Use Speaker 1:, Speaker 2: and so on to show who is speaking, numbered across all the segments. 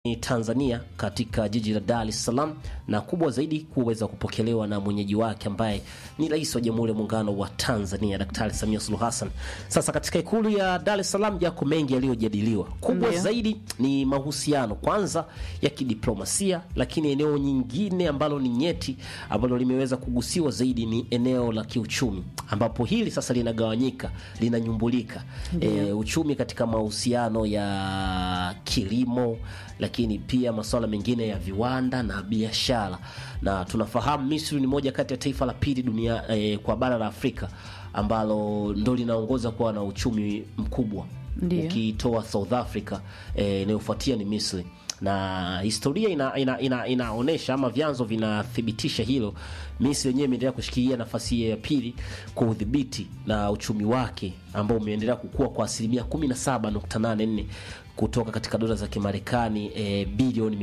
Speaker 1: Tanzania katika jiji la Dar es Salaam na kubwa zaidi kuweza kupokelewa na mwenyeji wake ambaye ni Rais wa Jamhuri ya Muungano wa Tanzania Daktari Samia Suluhu Hassan. Sasa katika ikulu ya Dar es Salaam yako mengi yaliyojadiliwa. Kubwa
Speaker 2: Ndiyo.
Speaker 1: zaidi ni mahusiano kwanza ya kidiplomasia, lakini eneo nyingine ambalo ni nyeti ambalo limeweza kugusiwa zaidi ni eneo la kiuchumi, ambapo hili sasa linagawanyika, linanyumbulika e, uchumi katika mahusiano ya kilimo lakini pia masuala mengine ya viwanda na biashara, na tunafahamu Misri ni moja kati ya taifa la pili dunia eh, kwa bara la Afrika ambalo ndo linaongoza kuwa na uchumi mkubwa
Speaker 2: Ndiyo.
Speaker 1: ukitoa South Africa eh, inayofuatia ni Misri na historia ina, ina, ina, inaonyesha ama vyanzo vinathibitisha hilo. Misri yenyewe imeendelea kushikilia nafasi ya pili kwa udhibiti na uchumi wake ambao umeendelea kukua kwa asilimia 17.84 kutoka katika dola za Kimarekani e, bilioni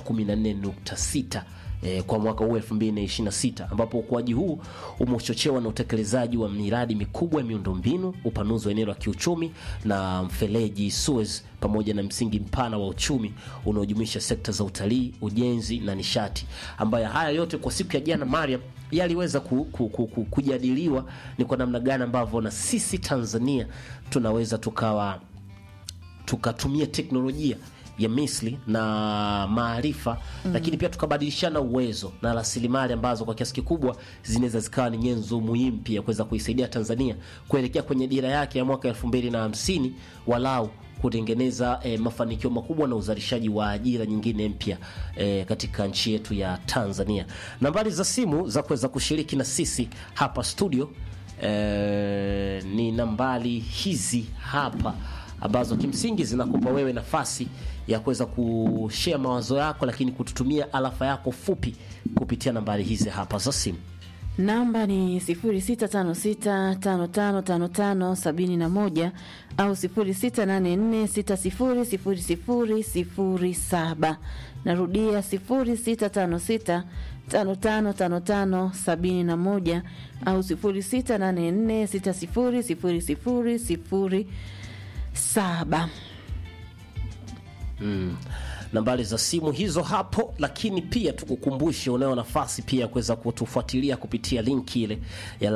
Speaker 1: 314.6 e, kwa mwaka huu 2026 ambapo ukuaji huu umechochewa na utekelezaji wa miradi mikubwa ya miundombinu, upanuzi wa eneo la kiuchumi na mfereji Suez, pamoja na msingi mpana wa uchumi unaojumuisha sekta za utalii, ujenzi na nishati, ambayo haya yote kwa siku ya jana Mariam yaliweza ku, ku, ku, ku, kujadiliwa ni kwa namna gani ambavyo na sisi Tanzania tunaweza tukawa tukatumia teknolojia ya Misri na maarifa lakini pia tukabadilishana uwezo na rasilimali ambazo kwa kiasi kikubwa zinaweza zikawa ni nyenzo muhimu pia kuweza kuisaidia Tanzania kuelekea kwenye dira yake ya mwaka elfu mbili na hamsini walau kutengeneza eh, mafanikio makubwa na uzalishaji wa ajira nyingine mpya eh, katika nchi yetu ya Tanzania. Nambari za simu za kuweza kushiriki na sisi hapa studio eh, ni nambari hizi hapa ambazo kimsingi zinakupa wewe nafasi ya kuweza kushare mawazo yako, lakini kututumia alafa yako fupi kupitia nambari hizi hapa za simu.
Speaker 2: Namba ni 0656555571 au 0684600007. Narudia 0656555571 au 0684600007.
Speaker 1: nambari za simu hizo hapo, lakini pia tukukumbushe, unayo nafasi pia ya kuweza kutufuatilia kupitia linki ile ya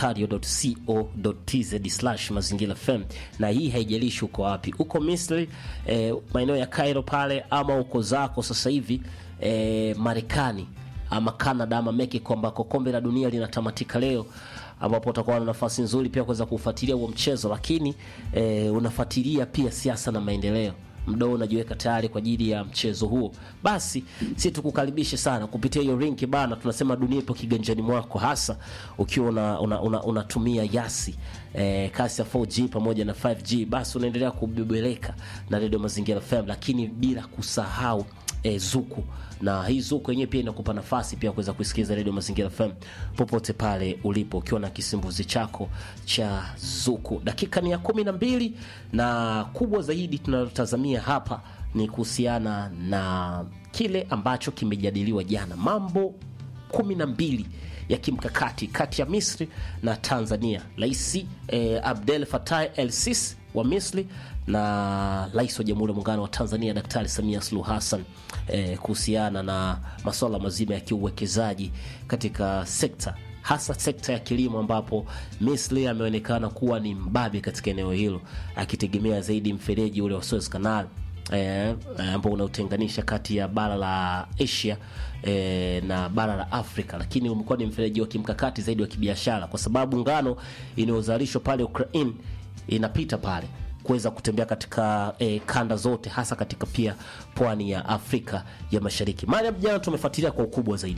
Speaker 1: radiotario.co.tz mazingira FM, na hii haijalishi uko wapi, uko Misri eh, maeneo ya Cairo pale, ama uko zako sasa hivi eh, Marekani ama Canada ama Mexico ambako kombe la dunia linatamatika leo ambapo utakuwa na nafasi nzuri pia kuweza kufuatilia huo mchezo, lakini eh, unafuatilia pia siasa na maendeleo mdao unajiweka tayari kwa ajili ya mchezo huo, basi si tukukaribishe sana kupitia hiyo link bana. Tunasema dunia ipo kiganjani mwako, hasa ukiwa unatumia una, una, unatumia yasi eh, kasi ya 4G pamoja na 5G, basi unaendelea kubebeleka na redio Mazingira FM, lakini bila kusahau e, Zuku na hii Zuku yenyewe pia inakupa nafasi pia kuweza kusikiliza redio Mazingira FM popote pale ulipo ukiwa na kisimbuzi chako cha Zuku. Dakika ni ya kumi na mbili na kubwa zaidi tunalotazamia hapa ni kuhusiana na kile ambacho kimejadiliwa jana, mambo kumi na mbili ya kimkakati kati ya Misri na Tanzania. Rais eh, Abdel Fattah El Sisi wa Misri na rais wa Jamhuri ya Muungano wa Tanzania Daktari Samia Suluhu Hassan eh, kuhusiana na masuala mazima ya kiuwekezaji katika sekta hasa sekta ya kilimo ambapo Misri ameonekana kuwa ni mbabe katika eneo hilo akitegemea zaidi mfereji ule wa Suez Canal eh, ambao unaotenganisha kati ya bara la Asia eh, na bara la Afrika, lakini umekuwa ni mfereji wa kimkakati zaidi wa kibiashara, kwa sababu ngano inayozalishwa pale Ukraine inapita pale kuweza kutembea katika eh, kanda zote, hasa katika pia pwani ya Afrika ya Mashariki. Mara jana tumefuatilia kwa ukubwa zaidi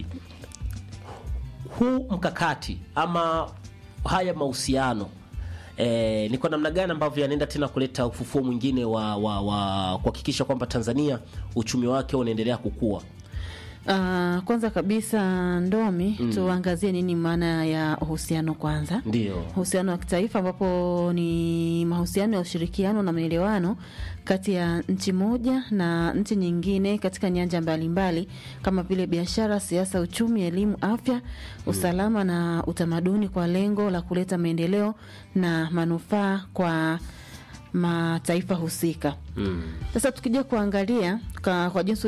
Speaker 1: huu mkakati ama haya mahusiano eh, ni kwa namna gani ambavyo yanaenda tena kuleta ufufuo mwingine wa, wa, wa kuhakikisha kwamba Tanzania uchumi wake unaendelea kukua.
Speaker 2: Ah, kwanza kabisa Ndomi, tuangazie nini maana ya uhusiano kwanza.
Speaker 1: Ndio.
Speaker 2: Uhusiano wa kitaifa ambapo ni mahusiano ya ushirikiano na maelewano kati ya nchi moja na nchi nyingine katika nyanja mbalimbali kama vile biashara, siasa, uchumi, elimu, afya, usalama na utamaduni kwa lengo la kuleta maendeleo na manufaa kwa mataifa husika.
Speaker 1: Mm.
Speaker 2: Sasa tukija kuangalia kwa, kwa jinsi